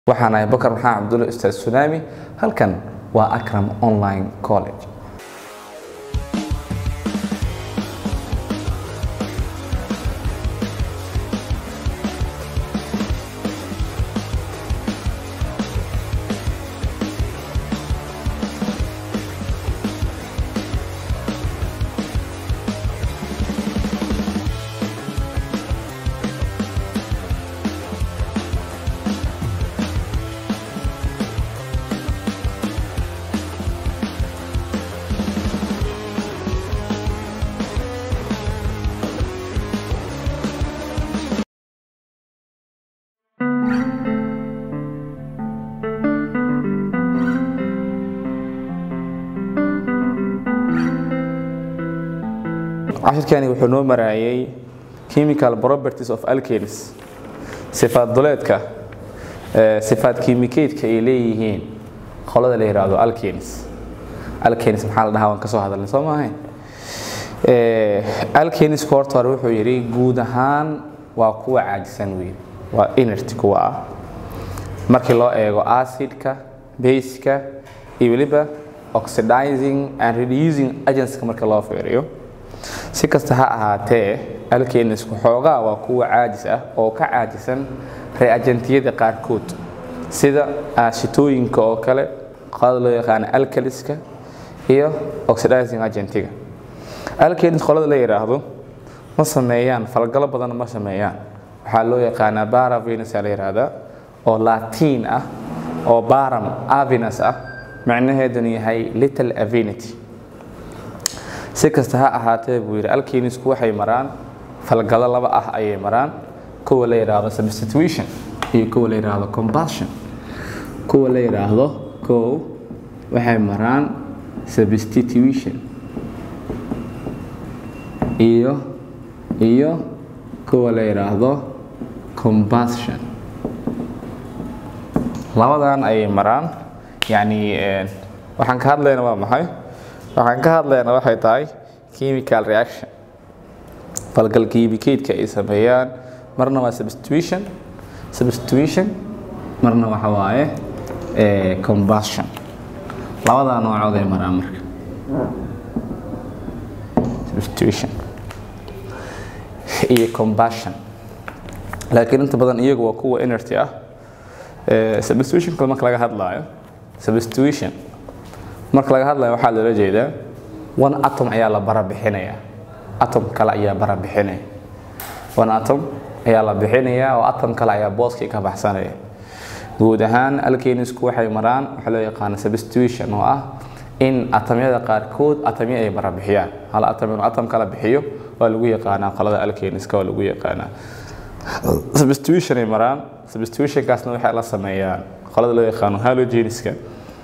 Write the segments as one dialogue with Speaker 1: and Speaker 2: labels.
Speaker 1: waxaan ahay bakar maxamed cabdulle ustaad sunaami halkan waa akram online college cashirkani wuxuu noo maraayay chemical properties of alkanes sifaad duleedka sifaad kiimikeedka ay leeyihiin qolada la yidhaahdo alkanes alkanes maxaa la dhahaa waan ka soo hadalnay soo maahayn alkaneska horta hore wuxuu yidhi guud ahaan waa kuwa caajisan weyn waa inert kuwa ah markii loo eego acidka baseka iyo weliba oxidizing and reducing agentska marka loo fiiriyo si kasta ha ahaatee alkenisku xoogaa waa kuwa caajis ah oo ka caajisan reagentiyada qaarkood sida aashitooyinka oo kale qolada loo yaqaano alkaliska iyo oxidizing agentiga alkenis qolada la yidhaahdo ma sameeyaan falgalo badan ma sameeyaan waxaa loo yaqaanaa baravenus la yidhaahdaa oo latiin ah oo baram avenus ah macnaheeduna yahay little avenity si kasta ha ahaatee buu yidhi alkenisku waxay maraan falgalo laba ah ayay maraan kuwa la yidhaahdo substitution iyo kuwa la yidhaahdo combustion kuwa la yidhaahdo kow waxay maraan substitution iyo iyo kuwa la yidhaahdo combustion labadan ayay maraan yacni waxaan ka hadlayna waa maxay waxaan ka hadlaynaa waxay tahay chemical reaction falgal kiimikeedka ay sameeyaan marna waa substitution substitution marna waxa waaye combustion labadaa noocood ay maraan marka substitution iyo combustion laakiin inta badan iyagu waa kuwa enerty ah substitutionka marka laga hadlaayo substitution marka laga hadlayo waxaa loola jeedaa one atom ayaa la barabixinaya atom kale ayaa barabixinaya one atom ayaa la bixinaya oo atom kale ayaa booskii ka baxsanaya guud ahaan alkenisku waxay maraan waxaa loo yaqaana substitution oo ah in atomyada qaarkood atomyo ay barabixiyaan hal atom inuu atom kala bixiyo waa lagu yaqaanaa qolada alkeniska waa lagu yaqaanaa substitution ay maraan substitutionkaasna waxay la sameeyaan qolada loo yaqaano halogeniska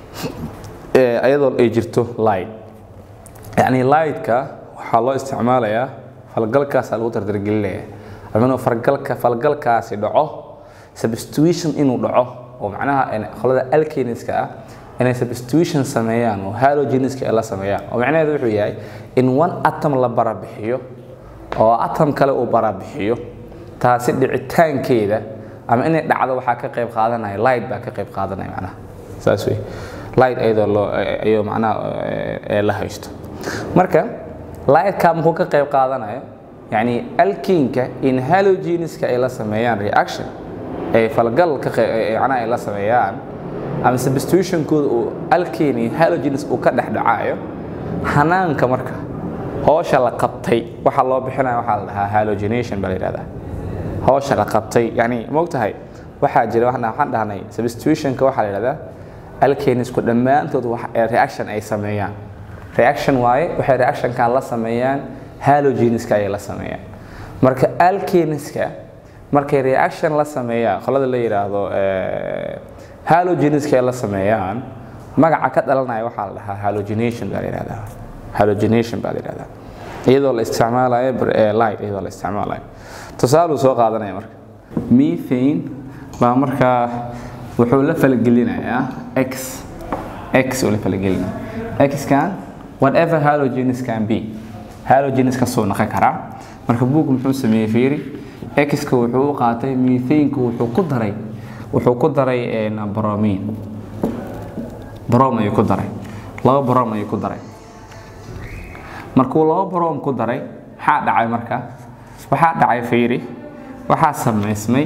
Speaker 1: ayadoo ay jirto light yacni lightka waxaa loo isticmaalayaa falgalkaasaa lagu dardargelinaya ama inuu fargalka falgalkaasi dhaco substitution inuu dhaco oo macnaha qolada alkeniska ah inay substitution sameeyaan oo halogeniska ay la sameeyaan oo macnaheedu wuxuu yahay in one atom la barabixiyo oo atom kale uu barabixiyo taasi dhicitaankeeda ama inay dhacdo waxaa ka qayb qaadanaya light baa ka qayb qaadanaya macnaha saas wey light ayadoo loo ayuu macnaha la haysto marka lightka muxuu ka qayb qaadanayo yacni alkinka in halogeniska ay la sameeyaan reaction ay falgal ka macnaha ay la sameeyaan ama substitutionkooda uu alkin iyo halogenes uu ka dhex dhacayo xanaanka marka hoosha la qabtay waxa loo bixinaya waxaa la dhahaa halogenation baa la yidhahdaa hoosha la qabtay yacni moogtahay waxaa jira waxaan dhahnay substitutionka waxaa la yidhahdaa alkenisku dhammaantood reaction ay sameeyaan reaction waaye waxay reactionkan la sameeyaan halogeniska ayay la sameeyaan marka alkeniska markay reaction la sameeyaan qolada la yidhaahdo halogeniska ay la sameeyaan magaca ka dhalanaya waxaa la dhahaa halogenation baa la yidhahdaa halogenation baa la yidhahdaa iyadoo la isticmaalayo light iyadoo la isticmaalayo tusaaluu soo qaadanaya marka methane baa markaa wuxuu la falgelinayaa x x uu la falgelinaya xkan whatever halogenes can be halogenes kasoo noqon karaa marka buug muxuu sameeyey fiiri x-ka wuxuu u qaatay methaneka wuxuu ku daray wuxuu ku daray bromin brom ayuu ku daray laba brom ayuu ku daray markuu laba brom ku daray maxaa dhacay marka waxaa dhacay fiiri waxaa samaysmay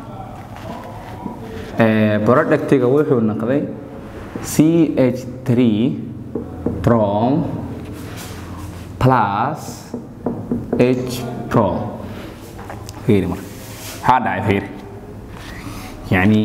Speaker 1: productiga wuxuu noqday c h 3 brom plus h brom fiiri marka maxaa dhacay fiiri yacni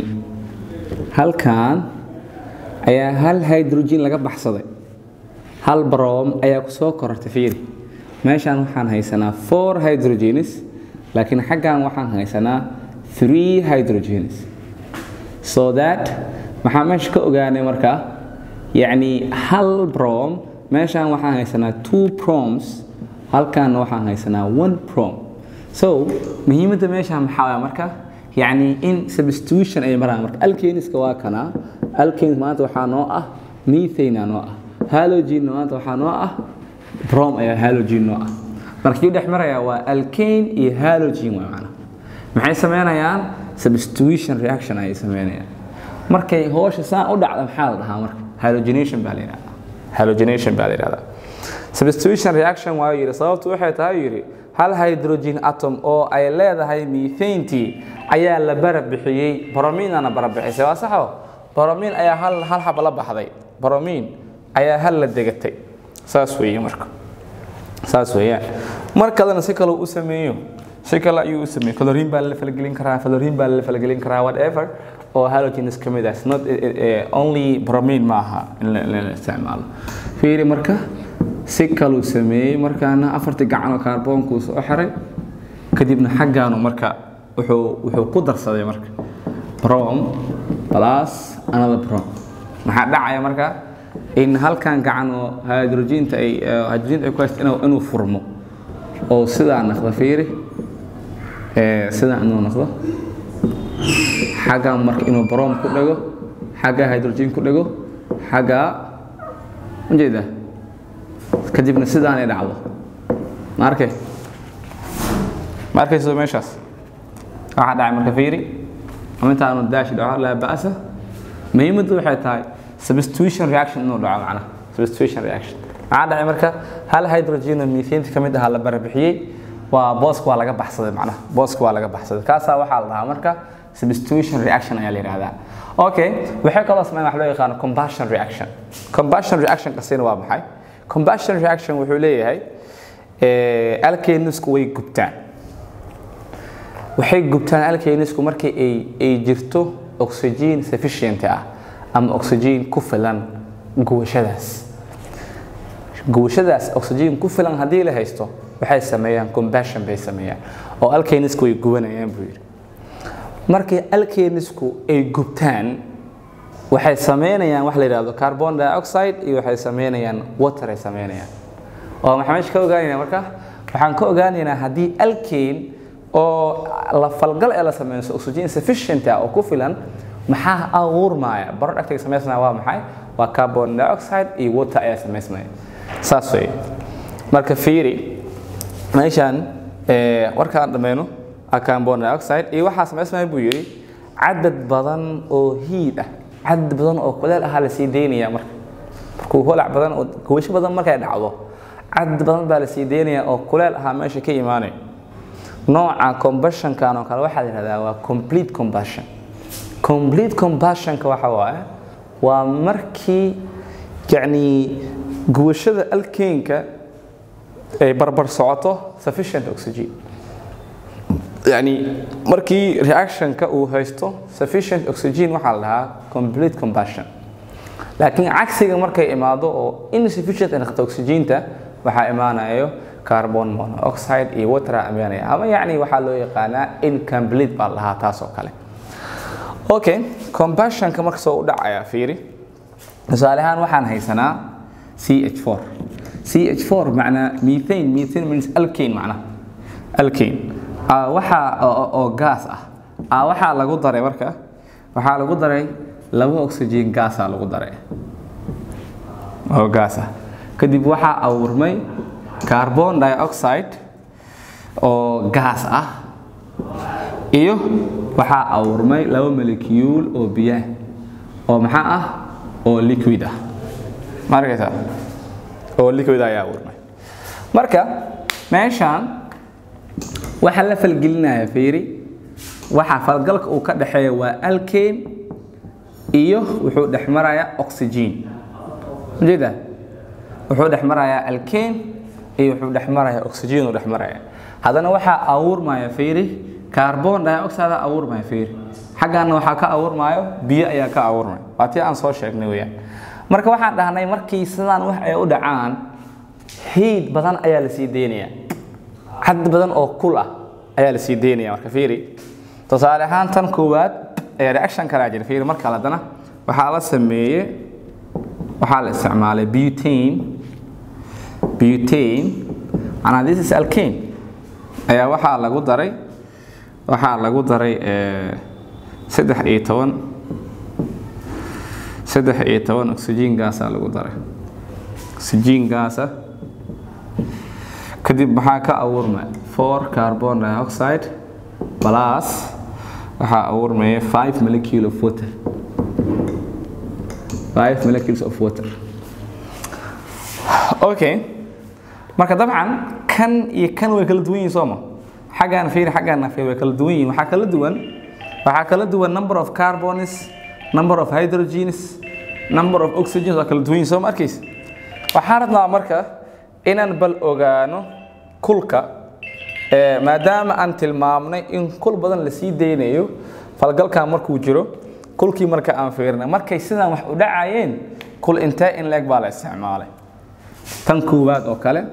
Speaker 1: halkan ayaa hal hydrogen laga baxsaday hal brom ayaa ku soo korortay fiiri meeshaan waxaan haysanaa four hydrogenes laakiin xaggan waxaan haysanaa three hydrogenes so that maxaa meesha ka ogaanay markaa yacni hal brom meeshaan waxaan haysanaa two proms halkaanna waxaan haysanaa one prom so muhiimadda meeshaan maxaa waaya marka yacni in substitution ay maraan marka alkeniska waa kana alkenis maanta waxaa noo ah methane noo ah halogen maanta waxaa noo ah brom ayaa halogen noo ah marka kii dhex maraya waa alkane iyo halogen waa macna maxay sameynayaan substitution reaction ayay sameynayaan markay hoosha saan u dhacda maxaa la dhahaa marka halogenation baa la yidhahdaa halogenation baa la yidhahdaa substitution reaction waa yidhi sababtu waxay tahay yidhi hal hydrogen atom oo ay leedahay methantii ayaa la barabixiyey brominana barabixisay waa saxo bromin ayaa hal hal xaba la baxday bromin ayaa hal la degatay saas weeye marka saas weeyaan mar kalena si kale u sameeyo si kale ayuu u sameeyey chlorine baa la falgelin karaa fluorine baa la falgelin karaa whatever oo halogens ka mid ah not only bromine ma aha in la isticmaalo fiiri marka si kaluu sameeyey markaana afartii gacanoo kaarboonku soo xiray kadibna xaggaanu marka wuxuu wuxuu ku darsaday marka brom plus another brom maxaa dhacaya marka in halkan gacan oo hydrogenta ay hydrogenta ay ku haysto inuu inuu furmo oo sidaa noqdo fiiri sidaa inuu noqdo xaggan marka inuu brom ku dhego xagga hydrogen ku dhego xagga ujeedaa kadibna sidaanay dhacdo ma arkay ma arkayso meeshaas waxaa dhacay marka fiiri ama intaanu daashi dhaco laa ba'sa muhiimaddu waxay tahay substitution reaction inuu dhaco macnaha substitution reaction maxaa dhacay marka hal hydrogen oo methane ka mid ahaa la barabixiyey waa booska waa laga baxsaday macnaha booska waa laga baxsaday kaasaa waxaa la dhahaa marka substitution reaction ayaa la yidhahdaa okay waxay kaloo sameyn wax loo yaqaano combustion reaction combustion reaction kasina waa maxay combustion reaction wuxuu leeyahay alkanisku way gubtaan waxay gubtaan alkanisku markii ay ay jirto oxygen sufficient ah ama oxygen ku filan gubashadaas gubashadaas oxygen ku filan haddii la haysto waxay sameeyaan combustion bay sameeyaan oo alkanisku way gubanayaan buu yidhi markii alkanisku ay gubtaan waxay sameynayaan wax la yidhahdo carbon dioxide iyo waxay sameynayaan water ay sameynayaan oo maxaa meesha ka ogaanaynaa marka waxaan ka ogaanaynaa haddii alkane oo la falgal ee la sameyso oxygen sufficient ah oo ku filan maxaa abuurmaya productiga samaysmaya waa maxay waa carbon dioxide iyo water ayaa samaysmaya saas wey marka fiiri meeshaan warkaan dhammayno carbon dioxide iyo waxaa samaysmaya buu yidhi cadad badan oo hiid ah cadad badan oo kuleel ahaa lasii daynaya marka markuu holac badan oo gubasho badan markay dhacdo cadad badan baa lasii daynaya oo kuleel ahaa meesha ka imaanaya nooca combustionkan oo kale waxaa la yidhahdaa waa complete combustion complete combustionka waxa waaye waa markii yacni gubashada alkeenka ay barbar socoto sufficient oxygen yani markii reactionka uu haysto sufficient oxygen waxaa la dhahaa complete combustion laakiin cagsiga markay imaado oo insufficient ay noqoto oxygenta waxaa imaanayo carbon monoxide iyo water imaanaya ama yacni waxaa loo yaqaanaa incomplete baa la dhahaa taas oo kale okay combustionka marka soo u dhacaya fiiri tusaale ahaan waxaan haysanaa CH4 CH4 macnaa methane methane means alkane macnaa alkane waxaa oo gaas ah waxaa lagu daray marka waxaa lagu daray laba oxygen gaasaa lagu daray oo gaas ah kadib waxaa abuurmay carbon dioxide oo gaas ah iyo waxaa abuurmay laba molecule oo biyaah oo maxaa ah oo liquid ah ma arkaysaa oo liquid ayaa abuurmay marka meeshaan waxaa la falgelinaya fiiri waxaa falgalka uu ka dhexeeya waa alkane iyo wuxuu dhex marayaa oxygen ujeeda wuxuu dhex marayaa alkane iyo wuxuu dhex marayaa oxygen uu dhex maraya haddana waxaa abuurmaya fiiri carbon dioxide abuurmaya fiiri xaggaana waxaa ka abuurmayo biyo ayaa ka abuurmaya waa tii aan soo sheegnay weeyaan marka waxaan dhahnay markii sidaan wax ay u dhacaan hiid badan ayaa la sii deynaya cad badan oo kul ah ayaa la sii deynaya marka fiiri tusaale ahaan tan koowaad ee reaction kalaa jira fiiri marka haddana waxaa la sameeyey waxaa la isticmaalay butane butane and this is alkane ayaa waxaa lagu daray waxaa lagu daray saddex iyo toban saddex iyo toban oxygen gaasa lagu daray oxygen gaasa kadib maxaa ka abuurmay four carbon dioxide plus waxaa abuurmaya five molecule of water five molecules of water okay marka dabcan kan iyo kan way kala duwan yihiin sooma xaggaan fiiri xaggaan fiiri way kala duwan yihiin waxaa kala duwan waxaa kala duwan number of carbons number of hydrogens number of oxygens waa kala duwan yihiin sooma arkaysa waxaan rabnaa marka inaan bal ogaano kulka maadaama aan tilmaamnay in kul badan la sii deynayo falgalkan markuu jiro kulkii marka aan fiirnay markay sidaan wax u dhacayeen kul intee in leeg baa la isticmaalay tan koowaad oo kale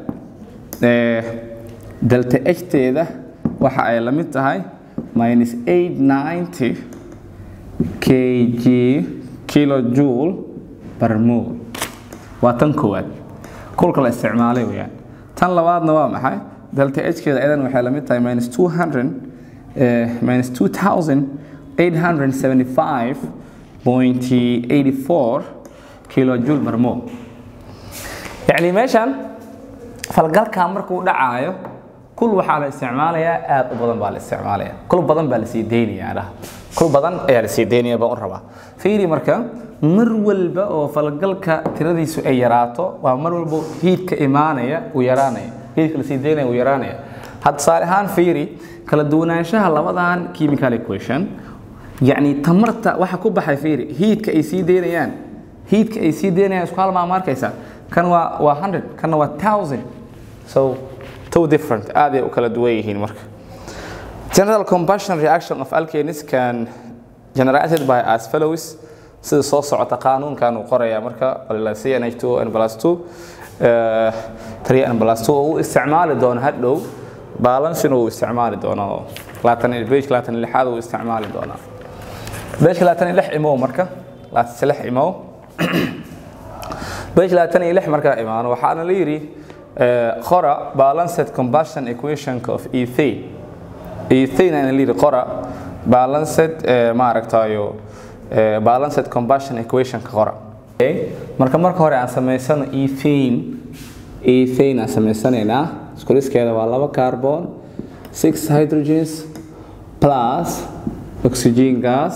Speaker 1: delta h teeda waxa ay la mid tahay minus 890 kg kilojoule per mole waa tan koowaad kulka la isticmaalay weyaan tan labaadna waa maxay delta h keeda idan waxay la mid tahay minus 200 minus 2875.84 kilojoule per mole yacni meeshan falgalkan markuu dhacaayo kul waxaa la isticmaalayaa aad u badan baa la isticmaalaya kul badan baa lasii deynayaa dhaha kul badan ayaa lasii deynaya baan u rabaa fiiri marka mar walba oo falgalka tiradiisu ay yaraato waa mar walba hiidka imaanaya uu yaraanaya hiidka lasii deynaya uu yaraanaya had tusaale ahaan fiiri kala duwanaanshaha labadan chemical equation yacni tamarta waxa ku baxay fiiri hiidka ay sii deynayaan hiidka ay sii deynayaan isku hal maa markaysa kan waa waa 100 kanna waa 1000 so two different aad ay u kala duwan yihiin marka general combustion reaction of alkanes can generated by as follows sida soo socota qaanuunkan uu qoraya marka CnH2n plus 2 3n plus 2 uu isticmaali doono hadhow balancing uu isticmaali doono laatan page laatan lixaad uu isticmaali doonaa page laatan lix imow marka laatan lix imow page laatan iyo lix markaa imaano waxaana la yidhi qora balanced combustion equationka of ethane ethane ana la yidhi qora balanced maaragtayo balanced combustion equationka qora marka marka hore aan samaysano ethane ethane aan samaysanaynaa iskuliskeeda waa laba carbon six hydrogens plus oxygen gas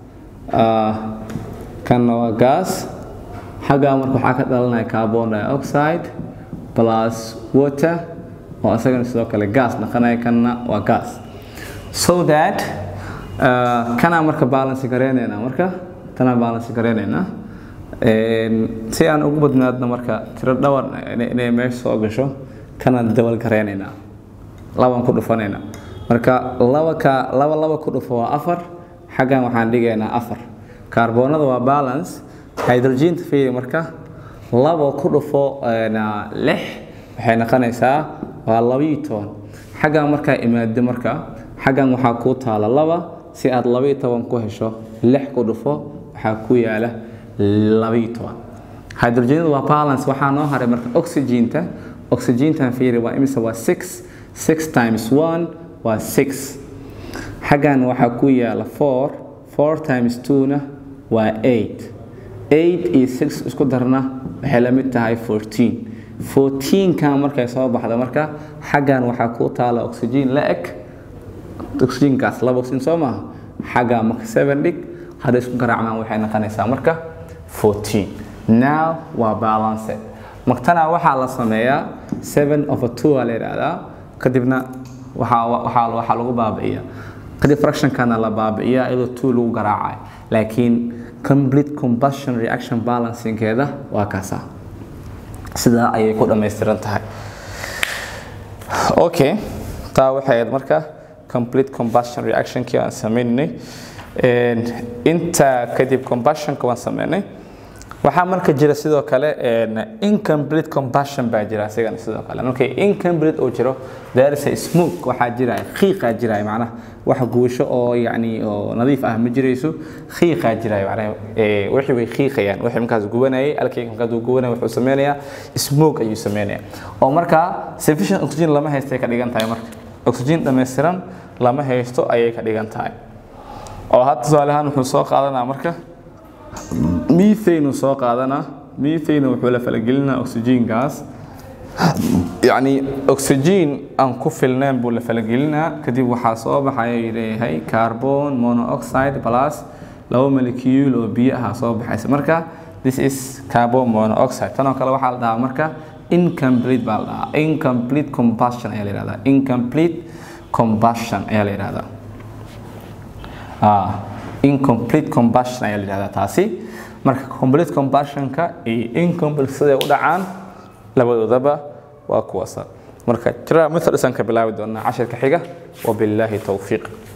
Speaker 1: kanna waa gas xaggaa marka waxaa ka dhalanaya carbon dioxide plus water oo isagana sidoo kale gas dhaqanaya kanna waa gas so that uh, kanaa marka balance gareynaynaa marka tanaa balance gareynaynaa si aan ugu badnaadno marka tiro dhawar inay meesha soo gasho kanaan dabal gareynaynaa labaan ku dhufanaynaa marka laba ka laba laba ku dhufo waa afar xaggan waxaan dhigaynaa afar kaarboonada waa balance hydrogenta fiiri marka labo ku dhufo lix waxay noqonaysaa waa labiyo toban xaggan markaa imaado marka xaggan waxaa kuu taala laba si aad labiyo toban ku hesho lix ku dhufo waxaa ku yaala labiyo toban hydrogenada waa balance waxaa noo haray marka oxygenta oxygentan fiiri waa imise waa six six times one waa six xaggan waxaa ku yaala four four times two-na waa eight eight iyo six isku darna waxay la mid tahay fourteen fourteenkan markay soo baxda marka xaggan waxaa ku taala oxygen la eg oxygenkaas laba oxygen soo maaha xagga marka 7 dhig hadday isku garaacmaan waxay noqonaysaa marka 14 now waa balance martana waxaa la sameeyaa 7 over 2 aa la yidhaahdaa kadibna waxaa waxaa waxaa lagu baabi'iyaa kadib fractionkana la baabi'iyaa iyadoo 2 lagu garaacayo laakiin complete combustion reaction balancingeeda waa kaasa sidaa ayay ku dhammaystiran tahay okay taa waxay ahayd marka complete combustion reactionkii aan sameynaynay inta kadib combustionka waan sameynay waxaa marka jira sidoo kale incomplete combustion baa jira asigana sidoo kale markay incomplete uu jiro there is a smoke waxaa jiraya qiiqaa jiraya macnaha wax guusho oo yacni oo nadiif ah ma jirayso qiiqaa jiraya macnaha wixii way qiiqayaan wixii markaas gubanayay alkayga markaas uu gubanaya wuxuu sameynayaa smoke ayuu sameynayaa oo markaa sufficient oxygen lama haystay ka dhigan tahay marka oxygen dhammaystiran lama haysto ayay ka dhigan tahay oo hadda tusaale ahaan wuxuu soo qaadanaa marka methane soo qaadanaa methane wuxuu la falagelinaa oxygenkaas yacni oxygen aan ku filnayn buu la falagelinaa kadib waxaa soo baxaya leeyahay carbon monoxide plus laba molecule oo biyo ah soo baxaysa marka this is carbon monoxide tanoo kale waxaa la dhahaa marka incomplete baa la dhahaa incomplete combustion ayaa la yihahdaa incomplete combustion ayaa la yihahdaa incomplete combustion ayaa la yihahdaa taasi marka complete combustionka iyo incomplete siday u dhacaan labadoodaba waa kuwaasa marka jira methodisaan ka bilaabi doonaa cashirka xiga wabilaahi towfiiq